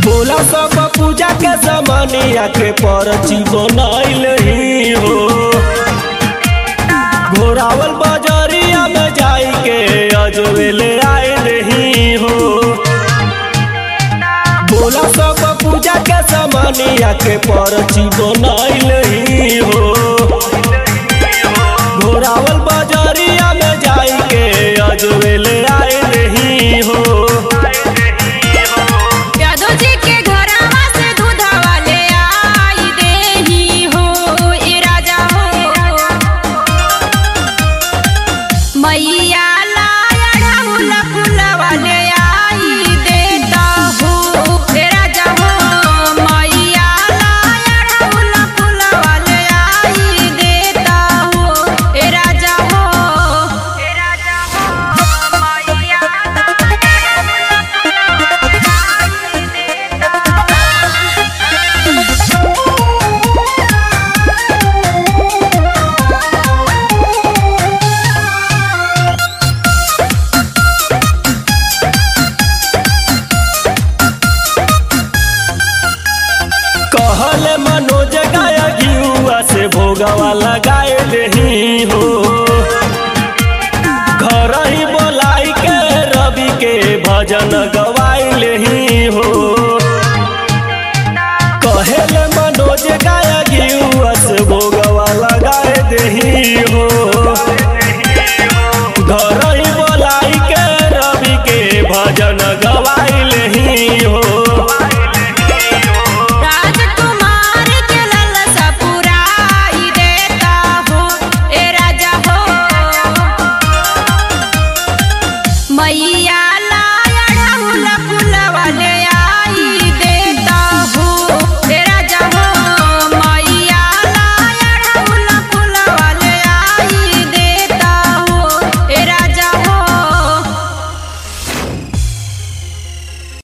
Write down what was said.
भोला सब पूजा के जमानिया के परची बनाइल ही हो घोरावल बजरिया में जाई के अजवेले आइल ही हो भोला सब पूजा के जमानिया के परची बनाइल ही हो घोरावल बजरिया में जाई के अजवेले आइल ही हो यादव जी के घरवा से दूधवा ले आई देही हो ए राजा हो मैया लाया ढाहुल फुलवा ले आई देता हो ए राजा हो मैया लाया ढाहुल फुलवा ले आई देता हो ए राजा हो ए राजा हो मैया कहल मनोज गाया घियुआ से भोगवा लगाए ही हो